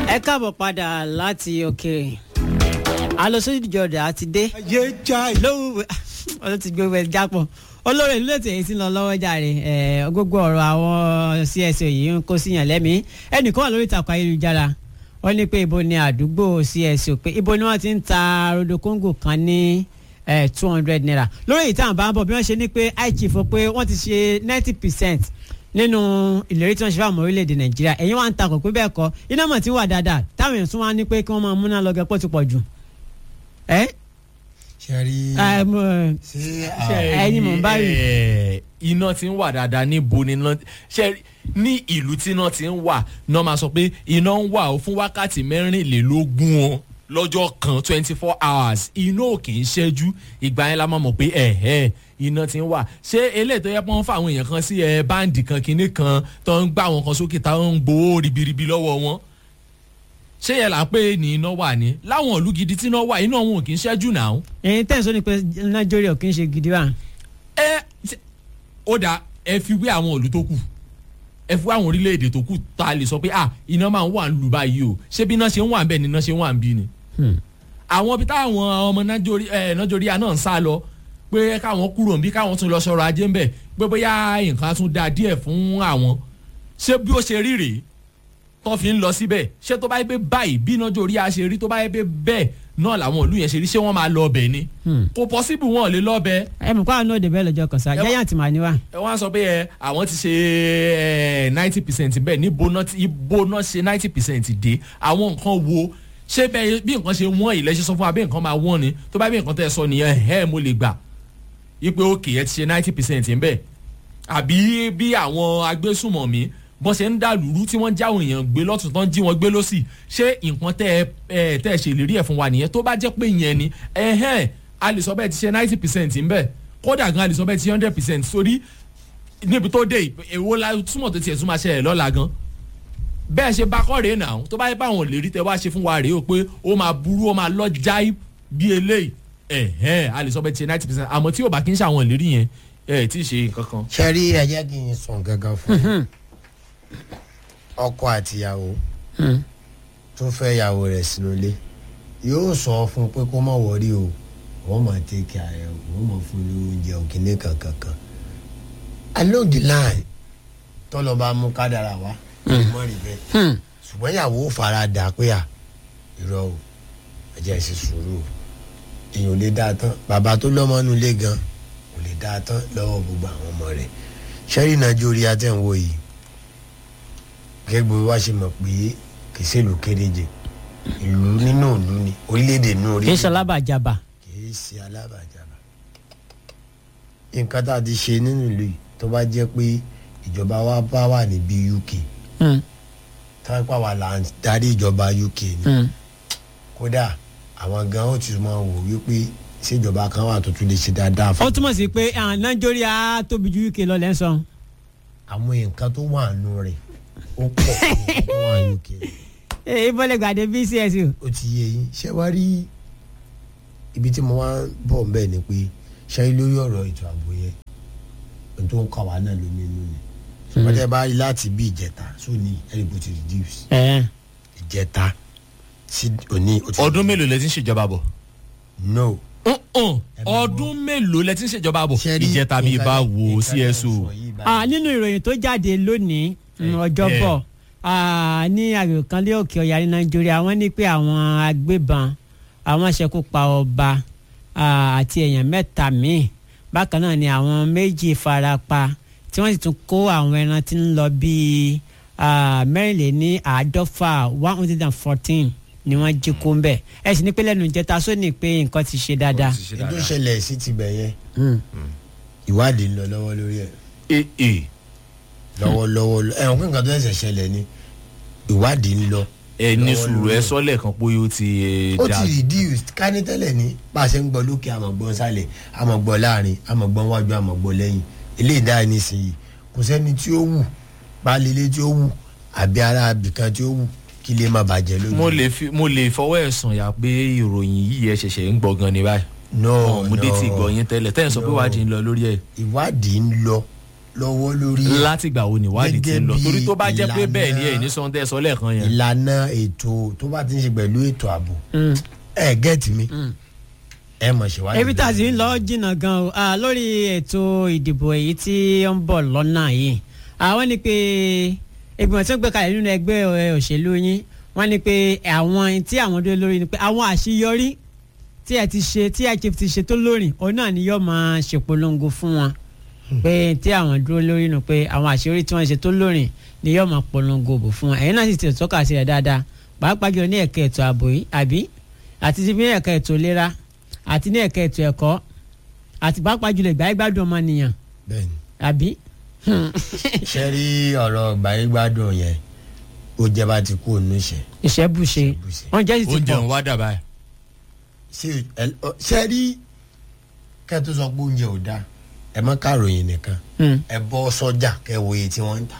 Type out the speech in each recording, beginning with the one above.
ẹ káàbọ̀ padà láti òkèèrè alosojújọdà àti dé ayé já lówù ọdún ti gbé wẹ jápọ̀ olórí ìlú ètò èyí ti lọ lọ́wọ́ jàre ẹ̀ gbogbo ọ̀rọ̀ àwọn CSO yìí ń kó síyàn lẹ́mìí ẹnìkan wà lórí ìtàkùn ayélujára wọ́n ní pé ibo ni àdúgbò CSO pé ibo ni wọ́n ti ń ta rodo kóńgò kan ní two hundred naira lórí ìtàn bá ń bọ̀ bí wọ́n ṣe ní pé ichief pé wọ́n ti ṣe ninety percent nínú ìlérí tí wọ́n ṣe fáwọn orílẹ̀-èdè nàìjíríà ẹ̀yin wá ń takò pé bẹ́ẹ̀ kọ́ iná mọ̀ tí wà dáadáa táwọn èèyàn tún wá ní pé kí wọ́n máa múná lọ gẹ́pọ̀ ti pọ̀ jù. ẹ sẹ́rí ẹ mo ṣé ẹ̀yin mò ń bá rí. Eh, iná ti ń wà dáadáa níbo ni iná ṣe ní ìlú tí iná ti ń wà náà máa sọ pé iná ń wà ó fún wákàtí mẹ́rìnlélógún o lọ́jọ́ kan twenty four hours iná ò kì í ṣẹ́jú ìgbà yẹn la máa mọ̀ pé ẹ̀hẹ́ iná ti ń wà ṣé eléyìí tó yẹ pé wọ́n fa àwọn èèyàn kan sí ẹ báǹdì kan kinní kan tó ń gbá àwọn kan sókè táwọn ń gbowó ribiribi lọ́wọ́ wọn ṣé yẹn là ń pè ní iná wà ní láwọn ìlú gidi tí iná wà iná wọn ò kì í ṣẹ́jú náà ẹ̀yin tẹ̀sán ni pé nàìjíríà kì í ṣe gidi wa. ẹ ṣe- ó dà ẹ fi wé àwọn ìlú tó kù ẹ fi wé àwọn orílẹ̀-èdè tó kù tá a lè sọ pé ah iná máa ń wà ń lù báyìí o ṣé bí iná ṣe ń wà ń bẹ̀ ni iná ṣe ń wà ń bí ni. àwọn ibi táwọn ọmọ nàìjíríà náà ń sá lọ pé káwọn kúrò ń bí káwọn tún lọ sọ̀rọ̀ ajé ń bẹ̀ pé bóyá nǹkan á tún da díẹ̀ fún àwọn ṣé bí ó ṣe rí rèé tó fi ń lọ síbẹ̀ ṣé tó bá yẹ pé báyìí bí nàìjíríà ṣe rí tó bá yẹ pé bẹ́ẹ̀ náà làwọn ìlú yẹn ṣe rí ṣé wọ́n máa lọ ọbẹ̀ ni kò pọ́síbù wọn ò lè lọ ọbẹ̀ ẹ mọ̀ kó àwọn náà débẹ̀ lọ́jọ́ kan sá Ẹ wá- giant mà ní wa. ẹ wá sọ pé ẹ àwọn ti ṣe ninety percent bẹ́ẹ̀ ní bóná ibo náà ṣe ninety percent dé àwọn nǹkan wo ṣé bẹ́ẹ̀ bí nǹkan ṣe wọ́n ilẹ̀ ṣe sọ fún wa bí nǹkan máa wọ́n ni tó bá bí nǹkan tẹ́ ẹ sọ nìyẹn ẹ̀ mo lè gbà ipe òkè ẹ ti ṣe ninety percent bẹ́ẹ̀ àbí bí àwọn agbésùmọ̀mí bọ́n ṣe ń dà lúrú tí wọ́n jáwọn èèyàn gbé lọ́tún tán jí wọn gbé lọ́sì ṣé nǹkan tẹ́ ẹ ẹ tẹ́ ẹ ṣèlérí ẹ̀ fún wa nìyẹn tó bá jẹ́ pé ìyẹn ni ẹ̀hẹ́n a lè sọ bẹ́ẹ̀ ti ṣe ninety percent ń bẹ̀ kódà gan a lè sọ bẹ́ẹ̀ ti ṣe hundred percent sórí níbi tó dé èwo la túmọ̀ tó tiẹ̀ tún máa ṣẹlẹ̀ lọ́la gan bẹ́ẹ̀ ṣe bá kọ́ rèé nà tó bá yẹ báwọn lè rí tẹ wá ṣe fún wa rèé o pé ó máa burú ó máa lọ jáì bí eléyìí ẹ̀hẹ́n a lè sọ bẹ́ẹ̀ ti ṣe ninety percent àmọ́ tí yóò bá kí ń ṣe àwọn ìlérí yẹn ẹ̀ tí ì ṣe nǹkan kan. sẹ́rí ẹ jẹ́ kí n sọ gangan fún yín ọkọ àtìyàwó tó fẹ́ ìyàwó rẹ̀ sínú ilé yóò sọ fún un pé kó má wọrí o wọ́n máa tẹ́kẹ̀ ààrẹ o wọ́n máa fún un ní oúnjẹ òkìní kankan kan along the line tọ́lọ́ bá mú kádàrà wá mọ́ rí bẹ́ẹ̀ ṣùgbọ́n ìyàwó fara dà pé à irọ́ o ẹ jẹ́ ṣe sùúrù o èèyàn ò lè dáa tán bàbá tó lọ́mọ inú ilé gan kò lè dáa tán lọ́wọ́ gbogbo àwọn ọmọ rẹ̀ ṣẹ́rí nàìjíríà tẹ̀ ń wò yìí gẹ́gẹ́ bí wá ṣe mọ̀ pé kì í ṣèlú kéréje ìlú nínú ìlú ni orílẹ̀-èdè nínú kì í orílẹ̀-èdè ṣe alábàjábà. kì í ṣe alábàjábà nǹkan tá a ti ṣe nínú ìlú yìí tó bá jẹ́ pé ìjọba wa bá wà níbi UK Hmm, táwọn pa wà là ń darí ìjọba UK ni hmm. kódà àwọn gan ó ti máa wò wípé ṣèjọba kan wà tó tún lè ṣe dáadáa ó fún túmọ̀ sí pé ah, nàìjíríà tóbi ju UK lọ lẹ́ ń sọ. àwọn nǹkan tó wà nù rẹ̀ ó pọ̀ fún nǹkan tó wà ní UK ee bọ́lẹ̀ gbàdé bí CSO. ó ti yé yín ṣé wàá rí ibi tí mo wá ń bọ̀ ń bẹ̀ ni pé ṣé lórí ọ̀rọ̀ ètò ààbò yẹn ohun tó ń kọ́ wa náà ló nínú ni ṣùgbọ́n tẹ́ bá rí láti bí ìjẹta sóní ẹ̀rìbó ti reduce ẹ̀ ìjẹta sí òní ó ti ọdún mélòó lẹ ti ń ṣèjọba bọ̀. no Uh-uh. ọdún mélòó lẹ ti ń ṣèjọba bọ̀. Ṣé rí ìjẹta bíi nǹkan bá tẹ́- wo nǹkan tẹ́ ń CSO. sọ yìí báyìí. Ah, nínú ìròyìn tó jáde lónìí mm, ọjọ́bọ̀ ah, ní agbègbè kan lé òkè ọ̀yà ní nàìjíríà wọ́n ní pé àwọn agbébọn àwọn ṣekú pa ọba ah, àti èèyàn mẹ́ta míì bákan náà ni àwọn méjì fara pa tí wọ́n sì tún kó àwọn ẹran tí ń lọ bíi ah, mẹ́rìnléní àádọ́fà one hundred and fourteen ni wọ́n jí kó ń bẹ̀ ẹ sì ní pé lẹ́nu ìjẹta sóní pé nǹkan ti ṣe dáadáa. ètò ìṣẹ̀lẹ̀ sí ti bẹ̀ yẹn ìwádìí ń lọ lọ́wọ́ lórí ẹ̀ ee ee lọ́wọ́lọ́wọ́ ẹ̀wọ̀n pé nǹkan tó ẹ̀sẹ̀ ṣẹlẹ̀ ni ìwádìí ń lọ ẹ ní lọ́wọ́ sùúrù lórí ẹ ẹ̀. sọ lẹ́ẹ̀kan pé ó ti eh, ó da ti reduce ká ní tẹ́lẹ̀ ní bá a ṣe ń gbọ́ lókè àmọ̀gbọ́n sálẹ̀ àmọ̀gbọ́n láàrin àmọ̀gbọ́n wájú àmọ̀gbọ́n lẹ́yìn eléyìí dáa nísìnyí kò sẹ́ni tí ó wù pálílé tí ó wù àbí ara abìkan tí ó wù kí lè má bàjẹ́ lójú. mo lè fi mo lè fọwọ́ ẹ̀ sàn yà pé ìròyìn yìí ẹ ṣẹ̀ṣẹ̀ ń gbọ́ gan ni báyìí. no mo dé ti gbọ́ yín tẹ́lẹ̀ tẹ́yìn sọ pé No. wádìí ń lọ lórí ẹ̀. ìwádìí ń lọ lọ́wọ́ lórí ẹ̀. látìgbà wo níwádìí ti ń lọ Gẹ́gẹ́ bí torí tó bá jẹ́ pé ìlànà- bẹ́ẹ̀ ni ẹ̀ ní sọ́ńtẹ́ sọ lẹ́ẹ̀kan yẹn. ìlànà ètò tó bá ti ń ṣe pẹ̀lú ètò ààbò ẹ gẹ́ẹ̀tì mi ẹ mọ̀ ṣe wáyé. ebi tá a sì ń lọ jìnnà gan o ah, lórí ètò ìdìbò èyí tí ó ń bọ̀ lọ́nà yìí àwọn ni pé ìgbìmọ̀ tí wọ́n gbé kalẹ̀ nínú ẹgbẹ́ ẹ, òṣèlú yín wọ́n ní pé àwọn tí àwọn dúró lórí ni pé àwọn àṣeyọrí tí ẹ ti ṣe tí IGF ti ṣe tó lórí òun náà ni yóò máa ṣèpolongo fún wọn pé tí àwọn dúró lórí nu pé àwọn àṣeyọrí tí wọ́n ṣe tó lórí ni yóò máa polongo bò fún wọn ẹ̀yin náà sì ti tọ́ka sí rẹ̀ dáadáa pàápàá jùlọ ní ẹ̀ka ètò ààbò yìí àbí àti ti ní ẹ̀ka ètò ìlera àti ní ẹ̀ka ètò ẹ̀kọ́ àti pàápàá jùlọ ìgbà ìgbádùn ọmọnìyàn bẹ́ẹ̀ni àbí. ṣe rí ọ̀rọ̀ gbàyégbádùn yẹn ó jẹ́ bá ti kú òun ìṣẹ́. ìṣẹ́bùṣe Ìṣẹ́bùṣe. wọ́n jẹ́ sì ti oúnjẹ pọ̀ ń wá dà báyìí. ṣe ẹ- ọ- ṣe rí kẹ́ tó sọ pé oúnjẹ ò dáa ẹ mọ́ kàròyìn nìkan Hmm. ẹ bọ́ sọ́jà kẹ́ wo iye tí wọ́n ń tà.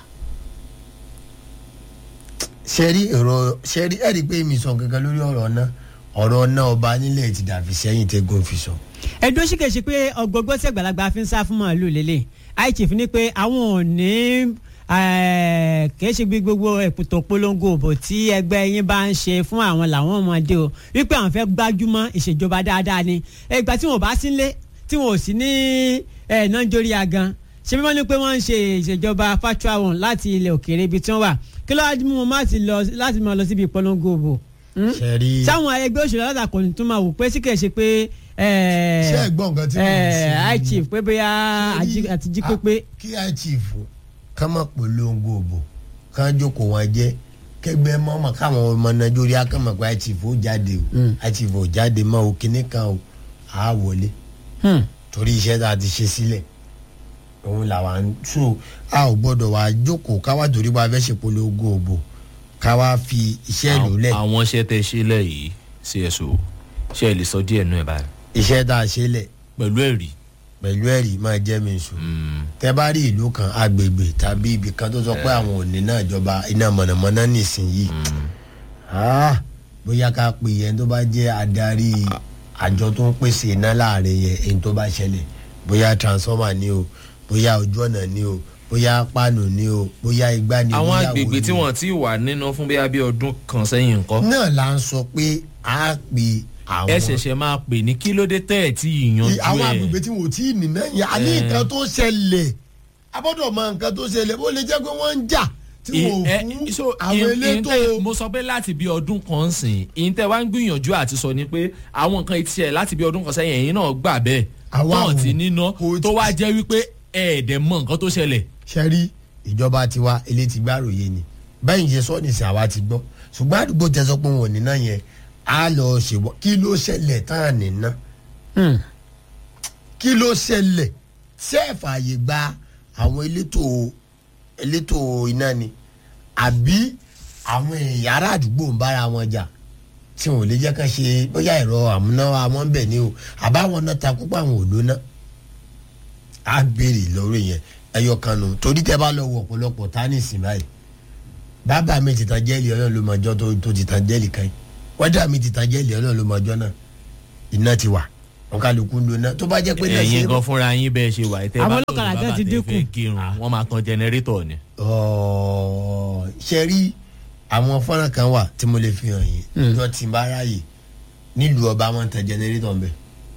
ṣe rí èrò ṣe rí ẹ̀rí pé mi sọ kankan lórí ọ̀rọ̀ náà ọ̀rọ̀ náà ọba nílẹ̀ ti dàbí sẹ́yìn tẹ́gùn fi sọ. ẹdún sì kèsì pé ọgbọgbọ tí àgbàlagbà fi ń sá fún màálù lélẹ̀ ichief ní pé àwọn ò ní eh, kìí ṣe bí gbogbo ètò polongo òbò tí ẹgbẹ́ yín bá ń ṣe fún àwọn làwọn ọmọdé o wípé àwọn fẹ́ gbájúmọ́ ìṣèjọba dáadáa ni ìgbà tí wọn ò bá sí nílé tí wọn ò sí ní eh, nàìjíríà gan ṣé bí wọ́n ní pé wọ́n ń ṣe ìṣèjọba factual one láti ilẹ̀ òkèèrè ibi tí wọ́n wà kí ló wá mú wọn má ti lọ láti máa lọ síbi ìpolongo òbò Hmm? ṣe rí sáwọn ẹgbẹ́ òṣèlú alátakò ní tún máa wò pé sí kìí ṣe pé eh, ṣe é gbọ́ nǹkan tí mo ń eh, sọ high chief pé bóyá Ṣé rí- àti jí pépé kí high chief ká má polongo òbò ká jókòó wọn jẹ kẹgbẹ́ mọ́mọ́ káwọn ọmọ nàìjíríà kàn mọ̀ pé high chief ó jáde o Mm. high chief ó jáde mọ́ o kíní kan o á wọlé Hmm. torí iṣẹ́ tá a ti ṣe sílẹ̀ òun làwa ń so a ò gbọ́dọ̀ wá jókòó ká wá torí wá fẹ́ ṣe polongo òbò ká wá fi iṣẹ́ lò lẹ̀ àwọn iṣẹ́ tẹ ṣe lẹ̀ yìí cso ṣe é lè sọ díẹ̀ nù ẹ̀ báyìí iṣẹ́ tá a ṣe lẹ̀ pẹ̀lú ẹ̀rí. pẹ̀lú ẹ̀rí máa jẹ́ mi sùn. tẹ bá rí ìlú kan agbègbè tàbí ibì kan tó sọ pé àwọn ò ní náà jọba iná mọ̀nàmọ́ná nísìnyí Ah, bóyá ká pè yẹn tó bá jẹ́ adarí àjọ tó ń pèsè iná láàrin yẹn èyí tó bá ṣẹlẹ̀ bóyá transformer ni o bóyá ojú ọ̀nà ni o bóyá páànù ni o bóyá igbá ni o àwọn bóyá wo agbègbè ni tí o. wọ́n ti wà nínú fún bíi abí ọdún kan sẹ́yìn nǹkan. náà là ń sọ pé a pè àwọn ẹ ṣẹ̀ṣẹ̀ máa pè ní kí ló dé tẹ́ ẹ̀ tí ìyanjú ẹ̀. àwọn agbègbè tí wò tí ì nìna yẹn a ní Eh. nǹkan tó ṣẹlẹ̀ a gbọ́dọ̀ mọ nǹkan tó ṣẹlẹ̀ bó lè jẹ́ pé wọ́n ń jà tí wọ́n ò ẹ- fún so, àwọn in- in elétò tẹ́- mo sọ pé láti bí ọdún kan sìn ìyín tẹ́ wá ń gbìyànjú àti sọ ni pé àwọn nǹkan ti ṣẹlẹ̀ láti bí ọdún kan sẹ́yìn ẹ̀yin náà gbà bẹ́ẹ̀ Àwa náà ò- ti níná kò tó tí- wá jẹ́ wípé ẹ̀ẹ́dẹ̀ mọ nǹkan tó ṣẹlẹ̀. ṣẹ́rí ìjọba tiwa ilé ti gbàròyé ni bẹ́ẹ̀ ṣe sọ nìsín àwa ti gbọ́ ṣùgbọ́n àdúgbò tẹ sọ pé wọn ò níná yẹn á lọ ṣèwọ́ kí ló ṣẹlẹ̀ tán à níná Hmm. kí ló ṣẹlẹ̀ ṣé ẹ fààyè gba àwọn elétò elétò iná ni àbí àwọn èèyàn ará àdúgbò ń bára wọn jà tí wọn ò lè jẹ́ ká ṣe bóyá ẹ̀rọ àmúnáwá wọn bẹ̀ ni o àbáwọn náà ta púpọ̀ àwọn ò lóná á béèrè lórí yẹn ẹyọ kan nù torí tẹ bá lọ wọ ọ̀pọ̀lọpọ̀ tánìsì báyìí bàbá mi ti tan jẹ́ẹ̀lì ọlọ́run ló mọjọ́ tó tó ti tan jẹ́ẹ̀lì kan yìí wọ́dà mi ti tan jẹ́ẹ̀lì ọlọ́run ló mọjọ́ náà iná ti wà wọn kálukú ń lo iná tó bá jẹ́ pé náà ẹ̀yin ṣe gan fúnra yín bẹ́ẹ̀ ṣe wà tẹ́ Àwọn bá ọlọ́kadà lòdì gan bàbá ti tẹ́ dínkù. fẹ́ kírun wọ́n máa tan jẹnẹrétọ̀ ni. Ọ̀ọ̀, ṣe rí àwọn fọ́nrán kan wà tí mo lè fi hàn yín lọ tí n bá ráàyè nílùú ọba wọn ń tan jẹnẹrétọ̀ ńbẹ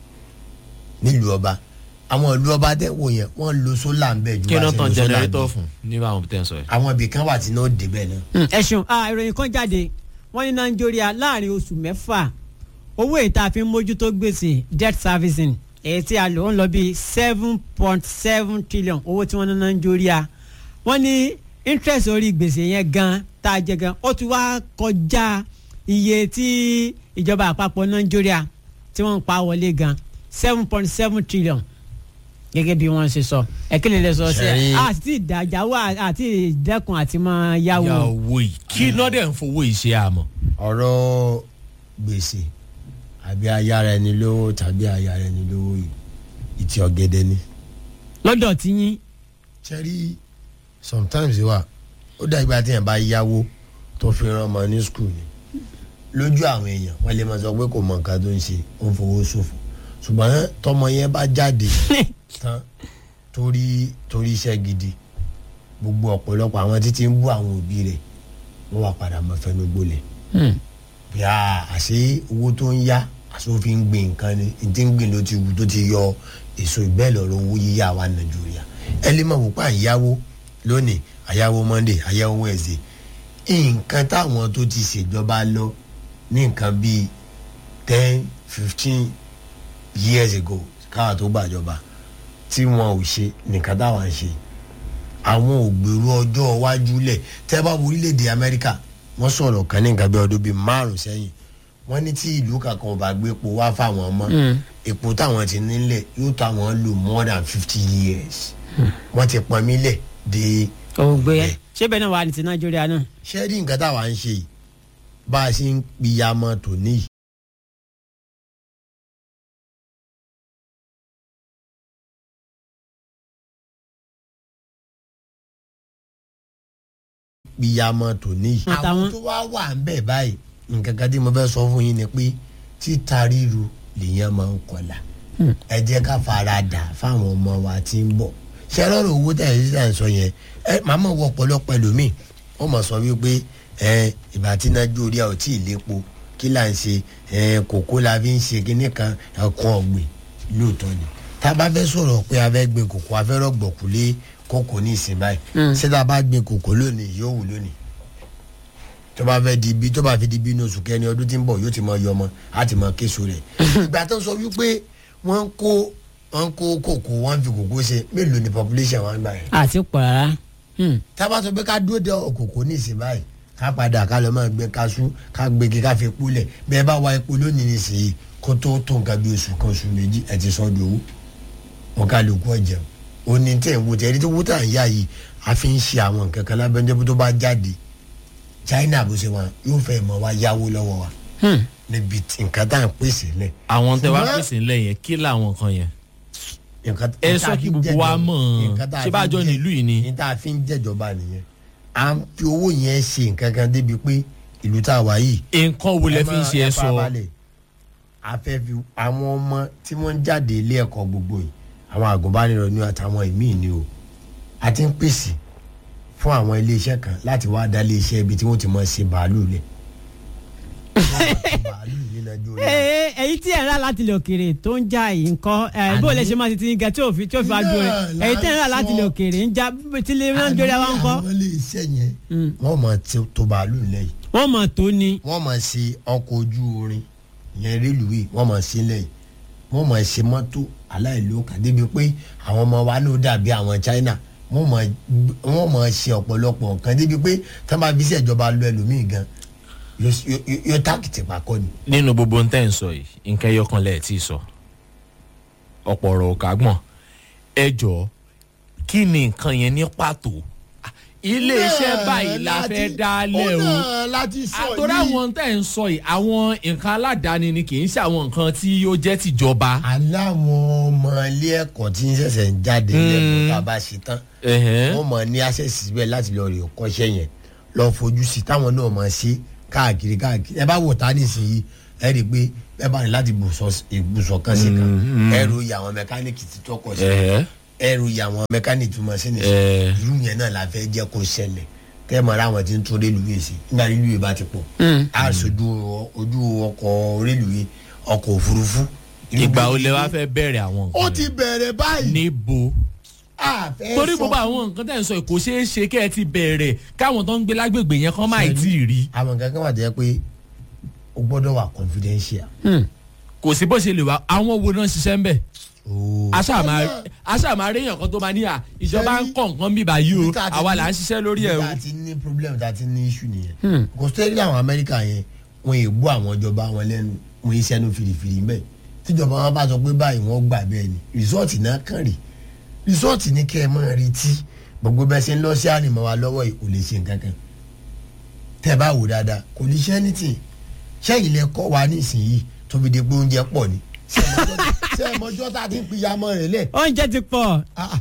nílùú ọba àwọn ìlú ọba tẹ wò yẹn wọn lo sólà ńbẹ ju kí bá náà ṣe tan lo sólà jẹnẹrétọ̀ ńbẹ. fún nígbà àwọn tẹ́ ń sọ yìí. àwọn ibì kan wà tí náà débẹ̀ náà. Hmm, ẹ ṣeun ah, ìròyìn kan jáde wọ́n ní nàìjíríà láàrin oṣù mẹ́fà owó ìta fi ń mójútó gbèsè debt servicing èyí tí a lò ń lọ bíi seven point seven trillion owó tí wọ́n ná nàìjíríà wọ́n ní interest orí gbèsè yẹn gan tá a jẹ gan ó ti wá kọjá iye tí ìjọba àpapọ̀ nàìjíríà tí wọ́n ń pa wọlé gan seven point seven trillion gẹ́gẹ́ bí wọ́n ṣe sọ ẹ̀kílẹ̀ lè sọ sí ẹ̀ Ṣẹ̀rí- àti ìdájáwó àti ìdẹ́kun àti máa yáwó. yà owó yìí kí náà dẹ̀ ń fowó yìí ṣe àmọ́. ọ̀rọ̀ gbèsè àbí ayára ẹni lówó tàbí ayára ẹni lówó yìí ìtì ọ̀gẹ̀dẹ̀ ni. lọ́dọ̀ tí yín ṣẹ́rí sometimes wà ó dà ìgbà tí yẹn bá yáwó tó fi rán ọmọ ní skul ni lójú àwọn èèyàn wọ́n lè máa sọ pé kò mọ nǹkan tó ń ṣe ó ń fowó ṣòfò ṣùgbọ́n tọmọ yẹn bá jáde tán torí torí iṣẹ́ gidi gbogbo ọ̀pọ̀lọpọ̀ àwọn títí ń bú àwọn òbí rẹ̀ wọ́n wá padà mọ́ fẹnu gbolẹ̀ bí a àṣé owó tó ń yá àṣé ó fi ń gbin nǹkan ni ní tí ń gbìn ló ti wù tó ti yọ èso ìbẹ́ẹ̀ lọ́rọ̀ owó yíyá wa nàìjíríà ẹ lè mọ̀ wípé àyáwó lónìí àyáwó monday àyáwó wednesday nǹkan táwọn tó ti ṣèjọba lọ ní nǹkan bíi ten fifteen years ago káwa tó gbàjọba tí wọn ò ṣe nìkan táwọn ń ṣe àwọn ògbèrú ọjọ́ iwájú lẹ̀ tẹ́ bá wo orílẹ̀-èdè amẹ́ríkà wọ́n sọ̀rọ̀ kan ní nǹkan bí ọdún bíi márùn sẹ́yìn wọ́n ní tí ìlú kankan ò bá gbé epo wá fáwọn ọmọ epo táwọn ti nílẹ̀ yóò tó àwọn lò more than fifty years wọ́n ti pọn mí lẹ̀ de ògbé ṣé bẹ́ẹ̀ náà wà ní ti nàìjíríà náà. ṣé rí nǹkan táwa ń ṣe yìí bá a ṣe ń piyamọ tòní yìí piyamọ tòní yìí. Àtàwọn- àwọn tó wá wà ń bẹ̀ báyìí nǹkan kan tí mo fẹ́ sọ fún yín ni pé títa ríru lèèyàn máa ń kọlà ẹ jẹ́ ká fara dà fáwọn ọmọ wa tí ń bọ̀ ṣé lọ́rọ̀ owó tẹ̀ ẹ́ sísà ń sọ yẹn ẹ màmá wọ ọ̀pọ̀lọpọ̀ ẹlòmíì wọ́n mọ̀ sọ wípé ẹ ìgbà tí nàìjíríà ò tí ì lépo kí là ń ṣe ẹ kòkó la fi ń ṣe kíní kan ẹ̀kọ́ ọ̀gbìn lóòótọ́ ni tá a bá fẹ́ sọ̀rọ̀ pé a fẹ́ gbin kòkó a fẹ́ rọ̀gbọ̀kú lé kòkó ní ìsìn báyìí ṣé tá a bá gbin kòkó lónìí yóò wù lónìí tó bá fẹ́ di bí tó bá fi di bí ní oṣù kẹrin ọdún tí ń bọ̀ yóò ti mọ yọmọ á ti mọ késo rẹ̀ ìgbà tó ń sọ wípé wọ́n ń kó wọ́n ń kó kòkó wọ́n ń fi kòkó ṣe mélòó ni population wọn gbà yẹn àti pọ̀ rárá. Hmm. tábà sọ pé ká dúró de òkòkò ní ìsìn báyìí ká padà ká lọ máa gbé kaṣú ká gbégi ká fi epo lẹ̀ bẹ́ẹ̀ bá wa epo lónìí nísìnyí kó tó tó nǹkan bí oṣù kan oṣù méjì ẹ̀ ti sọ́ di owó wọn ká lè kú ọ̀jẹ̀ o ní tẹ̀ ń wo tẹ̀ ẹni tó wú tà ń yá yìí a fi ń ṣe àwọn nǹkan kan lábẹ́ńdẹ́ tó bá jáde China bó ṣe wọn yóò fẹ́ mọ wa yáwó lọ́wọ́ wa Hmm. níbi tí nǹkan tá à ń pèsè lẹ̀ àwọn tẹ wá Ṣùgbọ́n- pèsè ńlẹ̀ yẹn kí làwọn kan yẹn. nǹkan ẹ nǹkan sọ tá a kí fi ń gbogbo wa jẹ́jọba- mọ̀ nǹkan tá a ṣé fi bá ń jọ jẹ́- nílùú yìí ni. ní tá a fi ń jẹ́jọba nìyẹn à ń fi owó yẹn ṣe nǹkan kan débi pé ìlú tá a wà yìí nǹkan wo lẹ fi ń ṣe ẹ sọ. a fẹ́ fi àwọn ọmọ tí wọ́n ń jáde ilé ẹ̀kọ́ gbogbo yìí àwọn àgùnbánirọ̀ ni àtàwọn ìmíì ni o a ti ń pèsè fún àwọn iléeṣẹ́ kan láti wá dá iléeṣẹ́ ibi tí wọ́n ti mọ̀ ṣe bàálù lẹ̀ wọ́n máa ṣe bàálù ní nàìjíríà. ee èyí tí ẹ̀ ń rà láti lè òkèèrè tó ń já yìí nǹkan ẹ̀ bó lè ṣe máa ti ti ń gẹ tí ò fi tí ò fi wá dúró rẹ̀ Náà èyí tí ẹ̀ ń rà la láti lè sọ. òkèèrè ń já tí lè rán jórí wa ń kọ́ àwọn iléeṣẹ́ yẹn wọ́n máa tó bàálù lẹ̀ yìí wọ́n mọ̀ tó ni. wọ́n máa ṣe ọkọ̀ ojú orin yẹn rélùwé wọ́n máa ṣe lẹ́yìn wọ́n máa ṣe mọ́tò aláìlóka débi pé àwọn ọmọ wa ló dàbí àwọn China wọ́n máa wọ́n máa ṣe ọ̀pọ̀lọpọ̀ nǹkan débi pé tí wọ́n bá fi ṣèjọba lọ ẹlòmíì gan yóò- yóò yóò tákìtì pàkọ́ ni. nínú gbogbo ń tẹ́ ń sọ yìí nǹkan ẹyọ kan lẹ́ẹ̀ tí ì sọ ọ̀pọ̀ ọ̀rọ̀ ò kágbọ̀n ẹ jọ kí ni nǹkan yẹn ní pàtó iléeṣẹ́ báyìí la fẹ́ dálẹ̀ o láti àtọ́rọ́ àwọn tẹ́ ń sọ yìí àwọn nǹkan aládàáni ni kì í ṣe àwọn nǹkan tí ó jẹ́ tìjọba. aláwọn ọmọ ilé ẹ̀kọ́ tí ń ṣẹ̀ṣẹ̀ ń jáde lẹ́nu tá a bá ṣe tán Ẹ̀hẹ́n. wọ́n mọ̀ ní access síbẹ̀ láti lọ rè kọ́ṣẹ́ yẹn lọ fojú sí táwọn náà mọ̀ ṣe káàkiri káàkiri ẹ bá wò tá nísìnyí ẹ rí i pé ẹ bá ní láti ibùsọ̀ kan sí kan ẹ ro iye àwọn mẹkáníìkì tí tọkọ sí Ẹ̀hẹ́. ẹ ro iye àwọn mẹkáníìkì tó mọ̀ sí ní sí Ẹ̀. irú yẹn náà la fẹ́ jẹ́ kó ṣẹlẹ̀ kẹ́ ẹ mọ̀ ra àwọn tí ń tún rélùwé sí nígbà rélùwé bá ti pọ̀ á sojú ojú ọkọ̀ rélùwé ọkọ̀ òfurufú. ìgbà wo lẹ wá fẹ́ bẹ̀rẹ̀ àwọn ó nǹkan ti bẹ̀rẹ̀ báyìí. níbo a fẹ́ torí sọ gbogbo fún- àwọn nǹkan tẹ́ ń sọ yìí kò ṣeé ṣe kẹ́ ẹ ti bẹ̀rẹ̀ káwọn tó ń gbé lágbègbè yẹn kán máì tí ì rí àwọn nǹkan kan wà jẹ́ pé o gbọ́dọ̀ wà confidential. kò sí bó ṣe lè wá àwọn wo náà ṣiṣẹ́ ń bẹ̀ ooo aṣáàmà réèyàn kan tó máa ní à ìjọba ń kọ̀ nǹkan bíbá yìí o àwa là ń ṣiṣẹ́ lórí ẹ̀ o. ta ti ní problem ta ti ní issue nìyẹn. kò sẹ́yìn àwọn amẹ́ríkà yẹn wọ́n yìí bú àwọn ìjọba wọn lẹ́nu wọ́n yìí sẹ́nu fìrìfìrì ń bẹ̀. tíjọba wọn bá sọ pé báyìí wọ́n gbà bẹ́ẹ̀ ni rìsọ́ọ̀tì náà kàn rí rìsọ́ọ̀tì ní kẹ́ ẹ máa retí gbogbo bẹ́ẹ̀ ṣe ń lọ sí ànìmọ́ wa lọ́wọ́ yìí kò lè ṣe nǹkan kan tẹ́ ẹ bá wò dáadáa kò lè ṣe anything sẹ́yìn lẹ kọ́ wa nísìnyí tó fi di pé oúnjẹ pọ̀ ni ṣé ẹ mọjọ́ tá a ti ń pìyàmọ́ rẹ̀ lẹ̀ oúnjẹ ti pọ̀ ah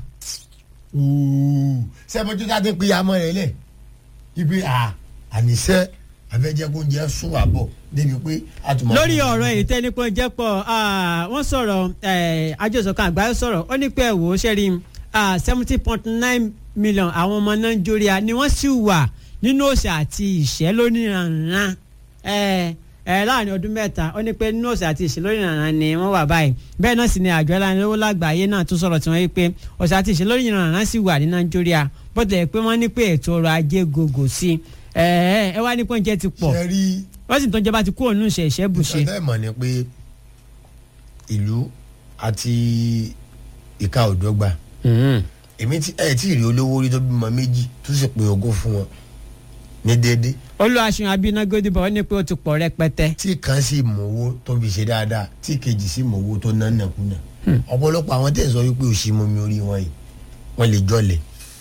ooo sẹ́mọ́jú tá a ti ń pìyàmọ́ rẹ̀ lẹ̀ ibi à àníṣe afẹ́jẹ́kúnjẹ sún wà bọ̀ débi pé a tún máa. lórí ọ̀rọ̀ èyí tẹ́ nípa oúnjẹ pọ̀ ah, wọ́n sọ̀rọ̀ eh, àjọsọ̀kan àgbáyé sọ̀rọ̀ ó ní pé ẹ̀wò ṣẹ́rí seventy point nine million àwọn ọmọ nàìjíríà ni wọ́n sì wà nínú òṣà àti ìṣẹ́ lóníranran ẹ ẹ láàrin ọdún mẹ́ta ó ní pé nínú òṣà àti ìṣẹ́ lóníranran ni wọ́n wà báyìí bẹ́ẹ̀ náà sì ni àjọ aláìlówó lágbàáyé náà tún sọ̀rọ̀ tí wọ́n yí pé òṣà àti ìṣẹ́ lóníranran sì wà ní nàìjíríà bó tilẹ̀ pé wọ́n ní pé ètò ọrọ̀ ajé gògò sí ẹ ẹ ẹ wá ní pé oúnjẹ ti pọ̀ ṣe rí wọ́n sì tún jọba ti kúrò nínú ìṣẹ̀ ìṣẹ́ bùṣe. ìṣẹ́ mọ̀ ni pé ìlú àti ìka òdọ́gba èmi tí ẹ tí ì rí olówó rí tó bímọ méjì tó sì pín ogún fún wọn ní déédéé olùwàṣùn abinagodibo ó ní pé ó ti pọ̀ rẹpẹtẹ. tí kan sì mọ̀wó tó fi ṣe dáadáa tí kejì sì mọ̀wó tó ná nàkúnà ọ̀pọ̀lọpọ̀ àwọn tẹ̀ ń sọ wípé òṣì mọ́mi orí wọn yìí wọ́n lè jọlẹ̀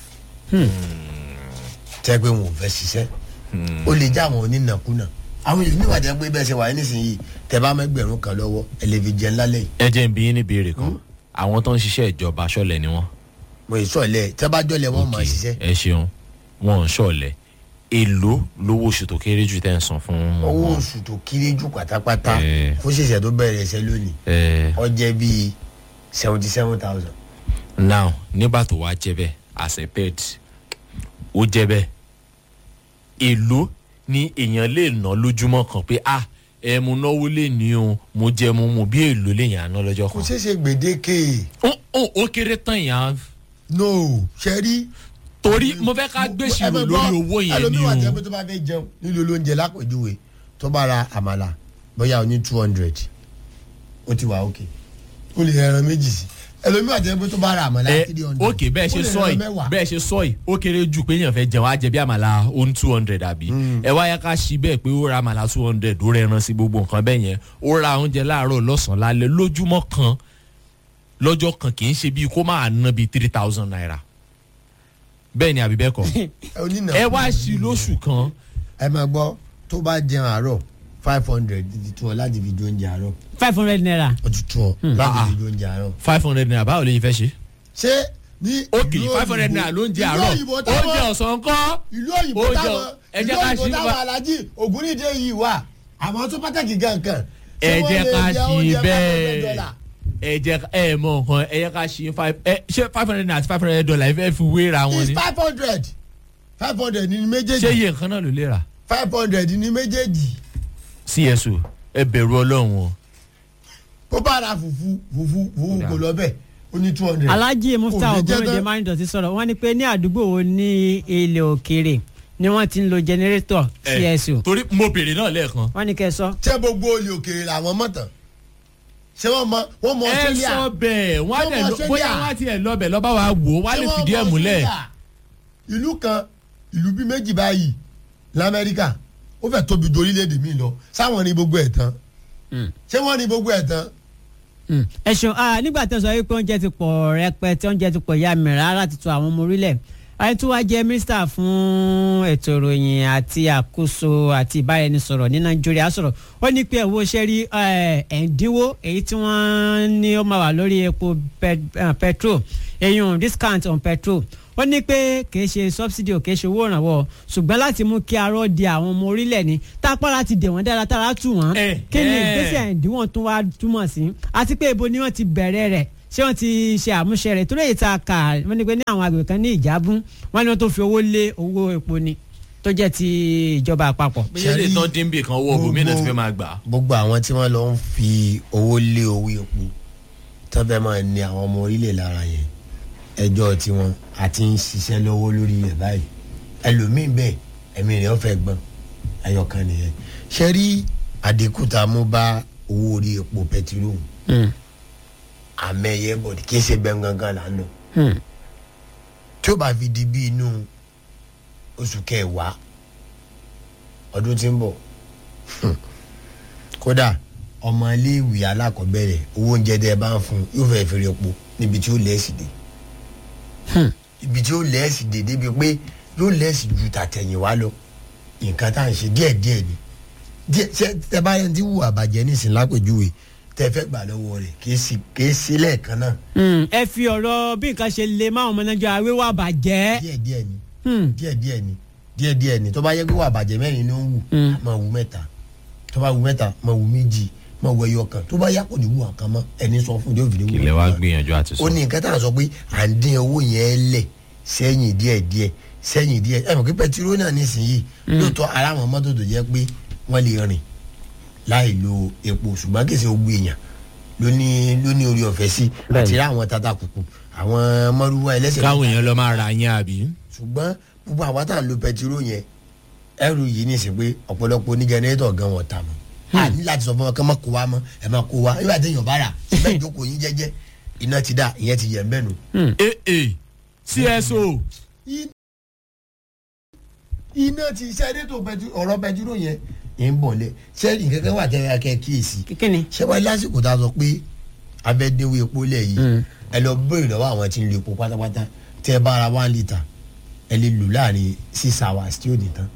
tẹ́ pé wọn ò fẹ́ ṣiṣẹ́ ó lè já àwọn onínàkúnà àwọn ìlú níwájú ẹ pé bẹ́ẹ̀ ṣe wà ní nísìnyí tẹ́ bá mẹ́gbẹ̀rún kan lọ́wọ́ ẹ lè fi jẹun lálẹ́ yìí ẹ jẹ́ n bi yín ní ìbéèrè kan àwọn tó ń ṣiṣẹ́ ìjọba ṣọ̀lẹ̀ ni wọ́n. mo ì sọ̀lẹ̀ tẹ́ bá jọlẹ̀ wọ́n máa Ok, ṣiṣẹ́ ẹ ṣeun wọn ò ṣọ̀lẹ̀ èló lówó oṣù tó kéré jù tẹ́ ń san fún owó wọn. oṣù tó kéré jù pátápátá Eh. fún ṣẹ̀ṣẹ̀ tó bẹ̀rẹ̀ ẹsẹ̀ lónìí ẹ ó jẹ́ bíi seventy seven thousand now nígbà tó wá jẹ́ bẹ́ẹ̀ as a pet ó jẹ́ bẹ́ẹ̀ èló ni èèyàn lè ná lójúmọ́ kan pé ah ẹ mo náwó lè ní o mo jẹ mo mu bí èló lè yàn án ná lọ́jọ́ kò kan. ṣeé ṣe gbèdéke ó ó ó kéré tán yàn án no ṣẹ́rí torí mo fẹ́ ká gbèsè lórí owó yẹn ni ẹlòmíwà jẹ́ pé o. tó bá fẹ́ jẹun nílò olóúnjẹ lápèjúwe tó bá ra àmàlà bóyá o ní two hundred ó ti wà òkè ó lè ẹran méjì sí ẹlòmíwà jẹ́ pé tó bá ra àmàlà ẹ three hundred ok bẹ́ẹ̀ ṣe sọ yìí bẹ́ẹ̀ ṣe sọ yìí ó kéré jù pé èèyàn fẹ́ jẹun á jẹ bí àmàlà ó ń two hundred àbí ẹ wáyà ká ṣí bẹ́ẹ̀ pé ó ra àmàlà two hundred ó rẹ ẹran sí gbogbo nǹkan bẹ́ẹ̀ yẹn ó ra oúnjẹ láàárọ̀ lọ́sàn-án lálẹ́ lójúmọ́ kan lọ́jọ́ kan kì í ṣe bíi kó máa ná bíi three thousand naira bẹ́ẹ̀ ni àbí bẹ́ẹ̀ kọ́ ẹ wá sí lóṣù kan ẹ máa gbọ́ tó bá jẹun àárọ̀ five hundred ti tún ọ láti fi jó oúnjẹ àárọ̀ five hundred naira. ó ti tún ọ láti Ah, fi ah. jó oúnjẹ àárọ̀ five hundred naira báwo lè yín fẹ́ ṣe. ṣé ní ok ìlú five hundred òyìnbó- naira ló ń jẹ ìlú àárọ̀ òyìnbó táwọn- oúnjẹ ọ̀sán kọ́ ìlú òyìnbó Ó jọ- táwọn ẹ ìlú jẹ́ ká òyìnbó ṣí táwọn wa- alájí ògúnnídé yìí wà àwọn tó pàtàkì gankan. ẹ jẹ́ ká ṣí bẹ́ẹ̀ bẹ́ẹ̀. ẹ jẹ́ ẹ mọ nǹkan ẹ jẹ́ ká ṣí five ẹ ṣé five hundred naira àti five hundred dollar ẹ fẹ́ fi wéra wọn is ni five hundred five hundred ní ṣé méjèèjì iye nǹkan náà ló lè rà five hundred ní méjèèjì cso ẹ bẹ̀rù ọlọ́run o ó bá ra fùfú fùfú fùfú kò lọ bẹ́ẹ̀ ó ní two hundred. alhaji mufta Kò ní jẹ́ ogunrode tán. máa sọ̀rọ̀ wọ́n ní pé ní àdúgbò wo ní ilẹ̀ òkèèrè ni wọ́n ti ń lo jẹnẹrétọ̀ csu torí mo bèrè náà lẹ́ẹ̀kan wọ́n ní kẹ́ sọ. ṣé gbogbo olè òkèèrè làwọn mọ̀tàn ṣé wọ́n mọ wọ́n mọ ẹ Australia sọ bẹ́ẹ̀ wọ́n á Ṣé dẹ̀ ọmọ lọ- bóyá Australia? wọ́n á tiẹ̀ lọ bẹ̀ lọ́ba wa wò ó wọ́n á Ṣé lè wọ́n fìdí ẹ̀ mọ múlẹ̀ Australia? ìlú kan ìlú bíi méjì báyìí lamẹ́ríkà ó fẹ́ tóbi ju orílẹ̀-èdè mi lọ sáwọn ní gbogbo ẹ̀ tán ṣé wọ́n ní gbogbo ẹ̀ tán ẹ ṣeun ah, nígbà tí wọ́n sọ wípé oúnjẹ ti pọ̀ rẹpẹtẹ oúnjẹ ti pọ̀ ya mìíràn rárá ti tu àwọn ọmọ orílẹ̀ ayé tó wá jẹ́ mínísítà fún ètò ìròyìn àti àkóso àti ìbáraẹnisọ̀rọ̀ ní nàìjíríà sọ̀rọ̀ ó ní pé owó ṣe rí eh, ẹ̀ńdínwó èyí tí wọ́n ní ó máa wà lórí epo pet- eh, petrol èyàn discount on petrol ó ní pé kìí ṣe subsidy ò kìí ṣe owó ìrànwọ́ ṣùgbọ́n láti mú kí arọ́ di àwọn ọmọ orílẹ̀ ní tápára ti dè wọ́n dára tára tù wọ́n Eh, kí ni eh. ìgbésẹ̀ ìdíwọ̀n tún wá túmọ̀ sí àti pé ibo ni wọ́n ti bẹ̀rẹ̀ rẹ̀ ṣé wọ́n ti ṣe àmúṣe rẹ̀ torí èyí tá a kà wọ́n ní pé ní àwọn agbègbè kan ní ìjábún wọ́n ní wọ́n tó fi owó lé owó epo ni tó jẹ́ ti ìjọba àpapọ̀. bóyá lè tán dín bì kan owó bòmí náà ti fẹ́ máa gbà á. gbogbo àwọn tí wọ́n lọ ń fi owó lé owó epo tó fẹ́ máa ní àwọn ọmọ orílẹ̀ lára yẹn ẹjọ́ tiwọn àti ń ṣiṣẹ́ lọ́wọ́ lórí rẹ̀ báyìí ẹlòmíín bẹ́ẹ̀ ẹ̀mí rẹ̀ ó fẹ́ gbọ́n ẹyọkan nìyẹn ṣe rí àdínkù tá a mú bá owó orí epo pẹtiró àmẹ́yẹ bọ̀dì kì í ṣe bẹ́ẹ̀ gangan là ń lọ tí ó bá fi di bí inú oṣù kẹwàá ọdún tí ń bọ̀ kódà ọmọ iléèwé alákọ̀ọ́bẹ̀rẹ̀ owó oúnjẹ tẹ́ ẹ bá ń fún yóò fẹ́ fèrè epo níbi tí ó lẹ́ẹ̀sì dé ibi tí ó lẹ́ẹ̀sì dé débi pé yóò lẹ́ẹ̀sì ju tàtẹ̀yìnwá lọ nǹkan tá à ń ṣe díẹ̀díẹ̀ ni díẹ̀ ṣe tẹ bá yẹn ti wù àbàjẹ́ nísìnyí lápèjúwe tẹ fẹ́ gbà lọ́wọ́ rẹ̀ kì í sí kì í sí lẹ́ẹ̀kan náà ẹ fi ọ̀rọ̀ bí nǹkan ṣe lè máa ọmọ nàìjíríà wíwá bàjẹ́. díẹ̀díẹ̀ ni Hmm. díẹ̀díẹ̀ ni díẹ̀díẹ̀ ni tó bá yẹ kó wà bàjẹ́ mẹ́rin ló ń wù Mm. máa wù mẹ́ta tó bá wù mẹ́ta máa wù méjì mọ̀ wọ ẹyọ kan tó bá yá kò ní wù àkàn mọ́ ẹni sọ fún yóò fi ní wù ilẹ̀ wa àkàn. gbìyànjú àti sọ. ó ní nǹkan tá à ń sọ pé à ń dín owó yẹn lẹ̀ sẹ́yìn díẹ̀díẹ̀ sẹ́yìn díẹ̀ ẹ mọ̀ pé pẹtiró náà nísìnyìí lóòótọ́ ara àwọn mọ́tò tó jẹ́ pé wọ́n lè rìn láì lo epo ṣùgbọ́n kìí ṣe gbogbo èèyàn ló ní ló ní orí ọ̀fẹ́ sí Bẹ́ẹ̀ni. àti rá àwọn tata kùkù àwọn mọ́rúwá ẹlẹ́sẹ̀ káwọn èèyàn lọ máa ra yẹn àbí. ṣùgbọ́n gbogbo àwa tá à ń lo pẹtiró yẹn ẹrù yìí ní ìsìn pé ọ̀pọ̀lọpọ̀ ní jẹnẹrétọ̀ gan wọn tà mọ́ a ní láti sọ fún wọn kí wọ́n má kó wa mọ́ ẹ má kó wa nígbà tí èèyàn bá rà síbẹ̀ ìjókòó yín jẹ́jẹ́ iná ti dà ìyẹn ti yẹ̀ ń bẹ́ẹ̀ nù. ee cso iná ti sẹ́dẹ̀ tó ọ̀rọ̀ pẹtiró yẹn ń bọ̀ lẹ̀ sẹ́ẹ̀rì kankan wà tẹ́lẹ̀ kẹ́ kíyèsí kíni. ṣé wáyé lásìkò tá a sọ pé abẹ́dẹ́wò epo lẹ̀ yìí ẹ lọ béèrè lọ́wọ́ àwọn tí ń lo epo pátápátá tẹ́ ẹ bá ara one litre ẹ lè lò láàrin six hours tí ó di tán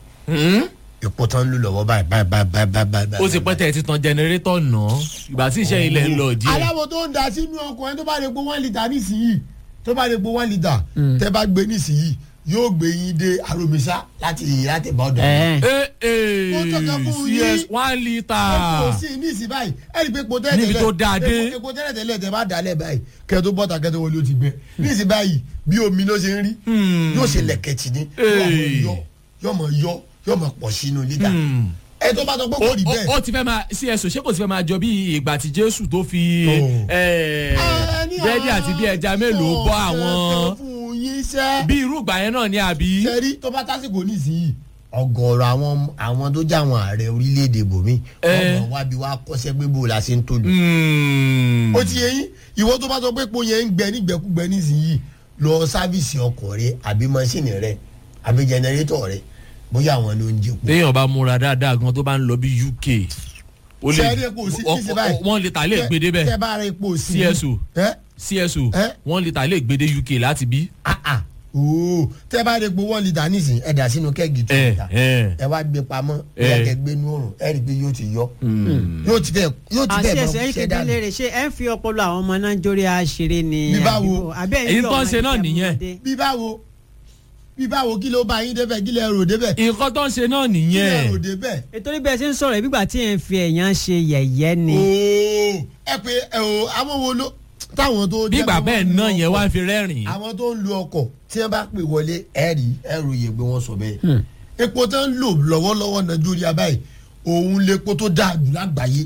epo tán ń lò lọ́wọ́ báyìí báyìí báyìí báyìí báyìí báyìí. ó ti pẹ́ tẹ̀ ti tan jẹnẹrétọ̀ náà ìgbà tí iṣẹ́ ilẹ̀ ń lọ díẹ̀. aláwọ̀ tó ń da sínú ọkọ̀ ẹni tó bá lè po one litre nísìnyí tó bá lè po one litre tẹ́ bá gbé nísìnyí yóò gbé yín dé aromisa láti láti bá ọ̀dọ̀ yín. ẹ ee Ó tọ́ka fún yín. cs one litre. kò sí ní ìsìn báyìí ẹni pé epo tẹ́lẹ̀ Níbi tó dáa dé. epo- epo tẹ́lẹ̀ tẹ́lẹ̀ tẹ́ bá dalẹ̀ báyìí kẹ́ tó bọ́ta kẹ́ tó wọlé ó ti gbẹ ní ìsìn báyìí bí omi ló ṣe ń rí Hmm. yóò ṣe lẹ̀kẹ̀tì ní Hey. yóò mọ̀ yọ yóò mọ̀ pọ̀ sínú lítà Hmm. ẹ tó bá sọ pé ó kò rí bẹ́ẹ̀. ó- ó ti fẹ́ máa cso ṣé kò ti fẹ́ máa jọ bí ìgbà tí jésù tó fi Oh. eh, Ẹni búrẹ́dì àti bí ẹja mélòó bọ́ àwọn sọ̀tẹ̀ fún yín sẹ́. bí irú ìgbà yẹn náà ni àbí. sẹ́rí tó bá tásìkò nísìnyí. ọ̀gọ̀rọ̀ àwọn àwọn tó jẹ́ àwọn ààrẹ orílẹ̀-èdè bòmí Eh. ọmọ wa bí wa kọ́sẹ́ pé bó la ṣe ń tòlù. Hmm. ó ti yẹ yín ìwọ tó bá sọ pé epo yẹn ń gbẹ nígbẹkúgbẹ nísìnyí lọ sáfìsì ọkọ̀ rẹ àbí mọ́ṣíìnì rẹ àbí jẹnẹrétọ̀ rẹ bóyá àwọn ló ń jẹ epo. téèyàn bá múra dáadáa gan tó bá ń lọ bí uk ó lè sẹ́rí epo sí ọ- nísìnyí ọ- báyìí. wọ́n lè tà lè gbé tẹ́ débẹ̀ bá ra epo sí. CSO. ẹ cso Eh? wọ́n lè tà lè gbé dé uk láti bí. ah ah ooo tẹ́ bá ra epo one litre nísìnyí ẹ dà sínú kẹ́gì two ẹ litre ẹ ẹ wá gbé pamọ́ Eh. ẹ kẹ́ gbé nú òrùn ẹ rí i pé yóò ti yọ yóò ti fẹ́ yóò ti àti fẹ́ ẹsẹ̀ yìí ṣẹ́ kéde dànù. léèrè ṣé ẹ ń fi ọpọlọ àwọn ọmọ nàìjíríà ṣeré ni. Bí báwo? àbíbò? àbí ẹ̀ ń Èyí yọ tó ń ọmọ ṣe náà ìjẹun nìyẹn. ọmọdé? bí báwo bí báwo kí ló bá yín débẹ̀ kí lẹ rò débẹ̀ kí nǹkan tó ń ṣe náà lẹ rò nìyẹn débẹ̀. ètò níbẹ̀ ṣe ń sọ̀rọ̀ ẹ̀ bígbà tí ẹ̀ ń fi ẹ̀yàn ṣe yẹ̀yẹ́ ni. ooo ẹ pé ẹ o àwọn wo ló táwọn tó jẹ́ bígbà pé bẹ́ẹ̀ wọ́n ń lo náà yẹn ọkọ̀, wá ń fi rẹ́rìn-ín. àwọn tó ń lo ọkọ̀ tí wọ́n bá pè wọlé ẹ rí ẹ ròyè pé wọ́n sọ bẹ́ẹ̀ epo tó ń lò lọ́wọ́lọ́wọ́ nàìjíríà báyìí òun lepo tó dáa jù lágbàáyé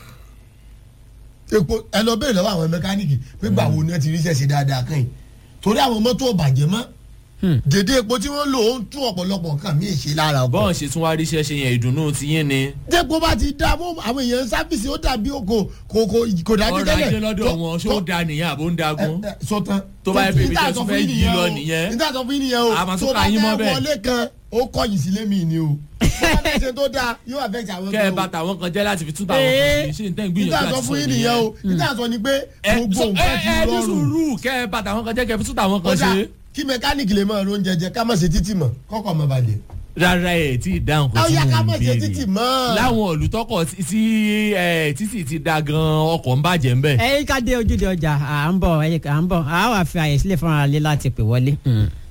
epo ẹ lọ bẹ̀rẹ̀ lọ́wọ́ àwọn mẹkáníìkì pé gbà wo ni wọ́n ti ríṣẹ́ ṣe dáadáa kàn yìí torí àwọn mọ́tò ọ̀bàjẹ́ mọ́ dèdè epo tí wọ́n lò ó ń tún ọ̀pọ̀lọpọ̀ nǹkan míì ṣe lára ọkọ̀ bọ́ọ̀ ṣe tún wá ríṣẹ́ ṣe yẹn ìdùnnú ti yín ni. dẹ́gbó bá ti dá mọ́ àwọn èèyàn sáfìsì ó dàbí kò kò kò kò dájú ọrọ̀ tẹ́lẹ̀ ajé lọ́dọ̀ wọn ṣó da nìyẹn àbó ń dagun. sọtán Tó bá yẹ pé ibi tẹ́ tún fẹ́ yí lọ nìyẹn. níta sọ fún yín nìyẹn o A máa tún tó ka bá yín mọ́ fẹ́ bẹ́ẹ̀. wọlé kan ó kọ̀yìn sílé mi ni o tó bá fẹ́ ṣe tó dáa yóò affect àwọn kẹ́ ẹ kan bá o. tàwọn kan jẹ́ láti fi tún tàwọn kan ṣe ṣé n tẹ́ ń níta gbìyànjú sọ àti fún sọ yín nìyẹn o níta sọ ni pé ẹ gbogbo so- nǹkan ẹ ti ẹ ní rọrùn sùúrù kẹ́ ẹ bá tàwọn kan jẹ́ kẹ́ ẹ fi tún tàwọn kan kódà ṣe. kí mẹkáníìkì lè máa ron jẹjẹ ká má ṣe títì mọ́ kọ́kọ́ má balẹ̀. rárá ẹ̀ tí ì dáhùn kó ó tí yá ká mò má ń ṣe títì béèrè. mọ́. láwọn olùtọ́kọ̀ tí- tí ẹ, títì ti da gan ọkọ̀ ń bàjẹ́ ń bẹ̀. ẹ yí ká dé ojúde ọjà à ń bọ̀ ẹ yí ká à ń bọ̀ à á wà fi àyè sílẹ̀ fún ara lé láti pè wọlé.